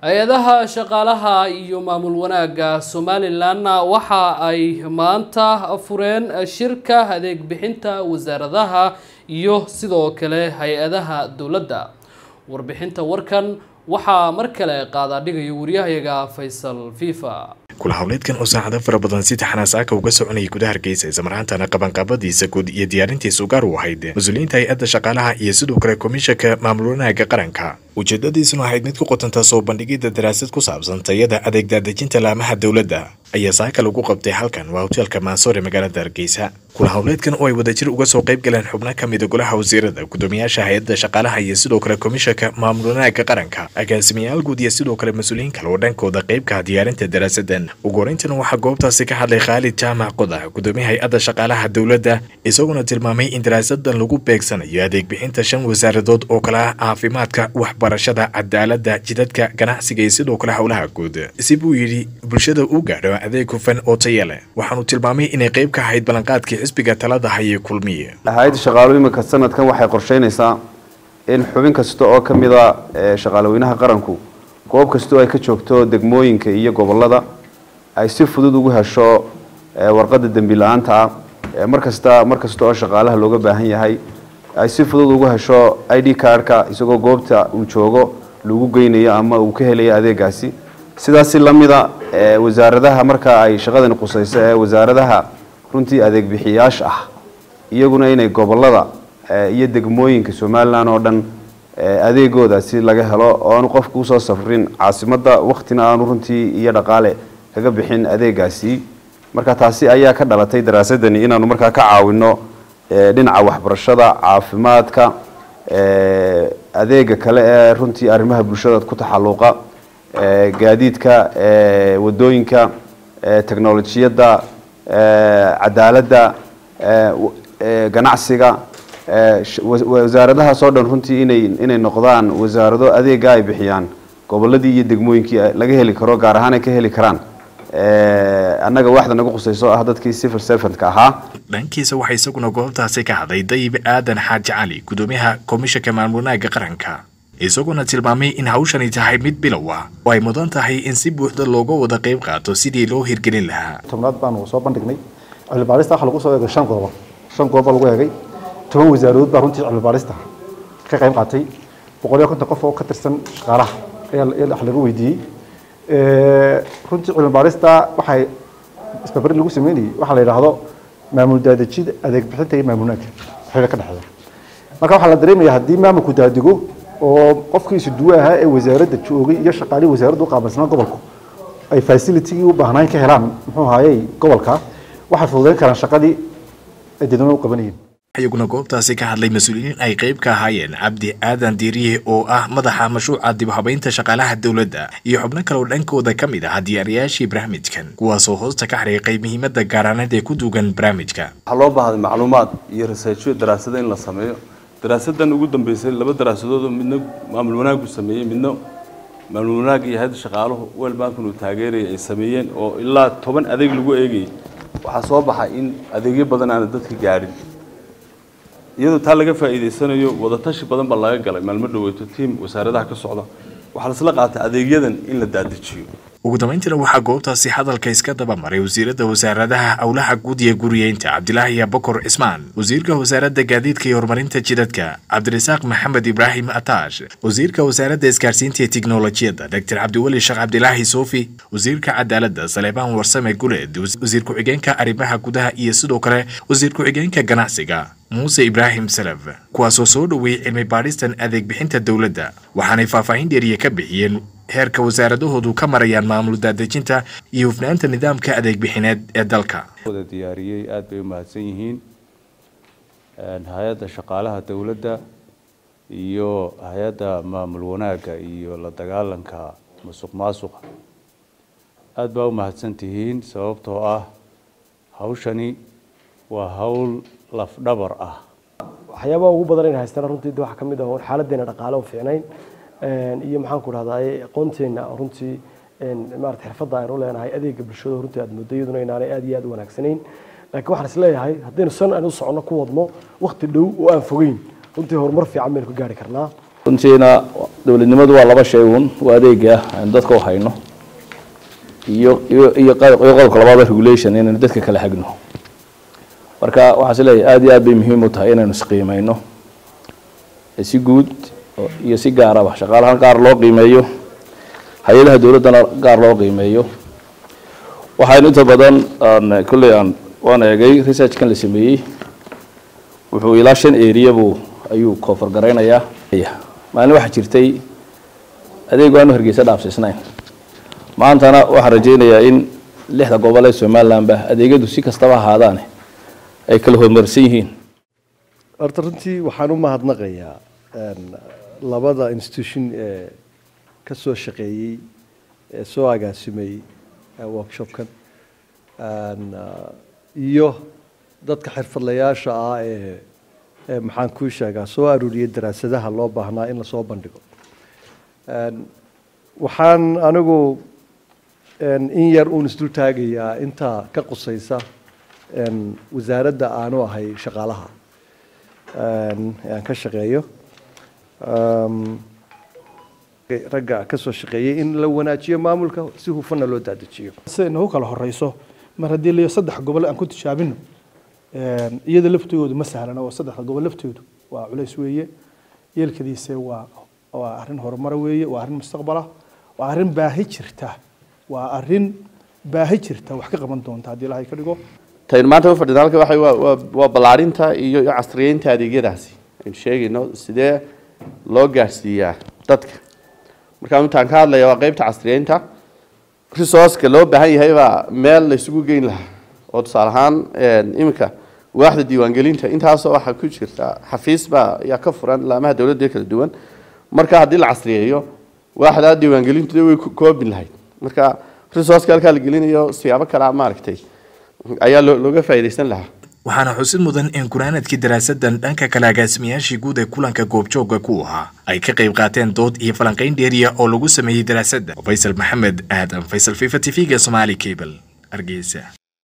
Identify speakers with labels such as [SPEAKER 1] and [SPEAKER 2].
[SPEAKER 1] hay-adaha shaqaalaha iyo maamul wanaagga somalilan waxa ay maanta fureen shirka adeeg bixinta wasaaradaha iyo sidoo kale hay-adaha dowladda warbixinta warkan waxaa mar kale qaadaadhigaya waryahayaga faysal fifa
[SPEAKER 2] kula howleedkan oo saacado fara badan si taxanaasaaka uga soconayay gudaha hargeysa islamarhaantana qabanqaabadiisa guud iyo diyaarintiisa ugaar u ahayd mas-uuliyiinta hay-adda shaqaalaha iyo sidoo kale komishanka maamul wanaaga qaranka ujeedadiisuna ahayd mid ku qotanta soo bandhigidda daraasad ku saabsan tayada adeeg daadejinta laamaha dowladda ayaa saaka lagu qabtay halkan waa hoteelka maasoor ee magaalada hargeysa kula howleedkan oo ay wadajir uga soo qayb galeen xubno ka mida golaha wasiirada gudoomiyaasha hay-adda shaqaalaha iyo sidoo kale komishanka maamul wanaaga qaranka agaasimayaal guud iyo sidoo kale mas-uuliyiin kale oo dhankooda qaybka diyaarinta daraasadan ugu horeyntana waxaa goobtaasi ka hadlay khaalid jaamac qodax gudoomiya hay-adda shaqaalaha dowladda isaguna tilmaamay in daraasadan lagu beegsanayo adeeg bixinta shan wasaaradood oo kale ah caafimaadka waxbarashada cadaaladda jidadka ganacsiga iyo sidoo kale howlaha guud si buu yidhi bulshada uu gaadho adeeg hufan oo taya leh waxaanu tilmaamay inay qayb ka ahayd ballanqaadkii xisbiga talada hayay kulmiye
[SPEAKER 3] hay-adda shaqaalo iminka sanadkan waxay qorsheynaysaa in xubin kasta oo ka mida shaqaalaweynaha qaranku goob kastoo ay ka joogto degmooyinka iyo gobolada ay si fudud ugu hesho warqadda dembi la-aanta ah markasta mar kasta oo shaqaalaha looga baahan yahay ay si fudud ugu hesho i d cardka isagoo goobta uu joogo lagu geynayo ama uu ka helayo adeegaasi sidaasi lamida wasaaradaha marka ay shaqadani qusayso ee wasaaradaha runtii adeeg bixiyaasha ah iyaguna inay gobolada iyo degmooyinka somalilan oo dhan adeegoodaasi laga helo oo aanu qofku usoo safrin caasimadda waktina aanu runtii iyo dhaqaale kaga bixin adeegaasi marka taasi ayaa ka dhalatay daraasadani inaanu markaa ka caawino dhinaca waxbarashada caafimaadka adeega kale ee runtii arrimaha bulshada ku taxaluuqa gaadiidka wadooyinka technolojiyadda cadaaladda ganacsiga wasaaradahaas oo dhan runtii inay inay noqdaan wasaarado adeega ay bixiyaan goboladii iyo degmooyinkii laga heli karo gaar ahaan ay ka heli karaan annaga waxda nagu qusayso ah dadkii civil servantka ahaa
[SPEAKER 2] dhankiisa waxaa isaguna goobtaasi ka hadlay dayib aadan xaaji cali gudoomiyaha komishanka maamul wanaaga qaranka isaguna tilmaamay in hawshani tahay mid bilow ah oo ay mudan tahay in si buuxda looga wada qayb qaato sidii loo hirgelin lahaa
[SPEAKER 4] tobnaad baanu soo bandhignay cilmibaarista waxa lagu soo eegay shan qodob shan qodob baa lagu eegay toban wasaaradood baa runtii cilmibaarista ka qayb qaatay boqol iyo konton qof oo ka tirsan shaqaalaha ayaa wax laga weydiiyey runtii cilmibaarista waxay isbarbari lagu sameynayay waxaa la yidhaahdo maamul daadejida adeeg bixinta iyo maamul wanaagga waxayna ka dhexeeya marka waxaa la dareemaya haddii maamulku daadigo oo qofkiisu duwe ahaa ee wasaaradda joogay iyo shaqaalihii wasaaradda u qaabilsanaa gobolku ay facilitigii u baahnayn ka helaan muxuu ahaayey gobolka waxay fududeyn karaan shaqadii ay dadweynaha u qabanayeen
[SPEAKER 2] iyaguna goobtaasi ka hadlay mas-uuliyiin ay qayb ka ahaayeen cabdi aadan diiriye oo ah madaxa mashruuca dib habaynta shaqaalaha dowladda iyo xubno kale oo dhankooda ka mid ah diyaariyaashii barnaamijkan kuwaasoo hoosta ka xariiqay muhiimadda gaaraaneed ee ku duugan barnaamijka
[SPEAKER 5] waxaa loo baahday macluumaad iyo researchyo daraasado in la sameeyo daraasadan ugu dambeysay laba daraasadoodoo midna maamul wanaagu sameeyey midna maamul wanaag iyo hay-adda shaqaaluhu wel bankan uu taageeraya ay sameeyeen oo ilaa toban adeeg lagu eegayay waxaa soo baxay in adeegyo badan aana dadka gaadhin iyadoo taa laga faa'iidaysanayo wadatashi badan baa laga galay maalmo dhaweyto tiim wasaaradaha ka socda waxaa lasla qaatay adeegyadan in la daadajiyo
[SPEAKER 2] ugu dambeyntiina waxaa goobtaasi hadalka iska daba maray wasiirada wasaaradaha howlaha guud iyo guriyeynta cabdilaahi abakor cismaan wasiirka wasaaradda gaadiidka iyo horumarinta jidadka cabdirasaaq maxamed ibraahim ataash wasiirka wasaaradda isgaarsiinta iyo tiknolojiyadda doctor cabdiweli sheekh cabdilaahi soofi wasiirka cadaaladda saleebaan warsame guleed wasiir ku-xigeenka arrimaha gudaha iyo sidoo kale wasiir ku-xigeenka ganacsiga muuse ibraahim salaf kuwaasoo soo dhoweeyey cilmi baadhistan adeeg bixinta dowladda waxaanay faahfaahin dheeriya ka bixiyeen heerka wasaaradahoodu ka marayaan maamul daadejinta iyo hufnaanta nidaamka adeeg bixineed ee dalka
[SPEAKER 6] wada diyaariyey aada bay u mahadsan yihiin hay-adda shaqaalaha dowladda iyo hay-adda maamul wanaagga iyo la dagaalanka musuq maasuqa aada baa u mahadsan tihiin sababtoo ah hawshani waa hawl lafdhabar ah
[SPEAKER 7] waxyaabaha ugu badan in haystana runtii waxaa ka mid ah xaaladeena dhaqaale u fiicnayn iyo maxaan ku dhahdaa aqoonteena runtii maarata xirfadda aynu leenahay adeega bulshada runtii aad moodo iyaduna inaanay aad iyo aad u wanaagsanayn laakiin waxaan is leeyahay haddaynu san aynu u soconno ku wadno waqti dhow oo aan fogeyn runtii horumar fiican baynu ka gaari karnaa
[SPEAKER 8] runtiina dowladnimadu waa laba shay uun waa adeega aynu dadka u hayno iyo iyo iyo qodobka labaada regulation inaynu dadka kala hagno marka waxaan is leeyahay aada iyo aad bay muhiim u tahay inaynu isqiimayno si guud iyo si gaaraba shaqaalahan qaar loo qiimeeyo hay-adaha dowladdana gaar loo qiimeeyo waxaynu inta badan aan kolley aan waan eegay researchkan la sameeyey wuxuu ilaa shan area buu ayuu koofar garaynayaa maalin waxaa jirtay adeegu aanu hargeysa dhaafsiisnayn maantana waxaan rajaynayaa in lixda gobol ee somalilandba adeegyadu si kastaba ahaadaane ay kala horumarsan yihiin
[SPEAKER 7] horta runtii waxaan u mahadnaqayaa labada institution ee ka soo shaqeeyey ee soo agaasimay workshopkan iyo dadka xirfadlayaasha ah ee ee maxaan kuu sheegaa soo aruuriyay daraasadaha loo baahnaa in lasoo bandhigo waxaan anigu in yar uun isdul taagayaa intaa ka qusaysa wasaaradda aanu ahay shaqaalaha aan ka shaqeeyo ragga ka soo shaqeeyay in la wanaajiyo maamulka si hufanna loo daadajiyo
[SPEAKER 9] siday nagu kala horeyso mar haddii layo saddex gobol aan ku tijaabino iyada laftoodu ma sahlana oo saddexda gobol laftoodu waa culays weeye yeelkadiise waa waa arrin horumara weeye waa arrin mustaqbala waa arrin baahi jirta waa arrin baahi jirta wax ka qaban doonta haddii ilaahay ka dhigo
[SPEAKER 10] taynu maanta u fadhina halka waxa waa waa ballaarinta iyo iyo casriyeynta adeegyadaasi aynu sheegayno sidee loo gaadhsiiyaa dadka markaa intaan ka hadlaya waa qeybta casriyeynta resourceka loo baahan yahay baa meel la isugu geyn lahaa oo tusaale ahaan iminka waaxda diiwaangelinta intaasoo waxaa ku jirta xafiis baa ayaa ka furan laamaha dowladda kala duwan marka haddii la casriyeeyo waaxdaa diiwaangelintu way koobin lahayd marka resourceka halkaa la gelinayo siyaabo kalea maaragtay ayaa looga faa'iidaysan lahaa
[SPEAKER 2] waxaana xusid mudan in gunaanadkii daraasadan dhanka kale agaasimayaashii guud ee kulanka goobjoogga ku ahaa ay ka qayb qaateen dood iyo falanqayn dheeriya oo lagu sameeyey daraasadda faysal maxamed aadan faysal fifa t v-ga somaali cable hargeysa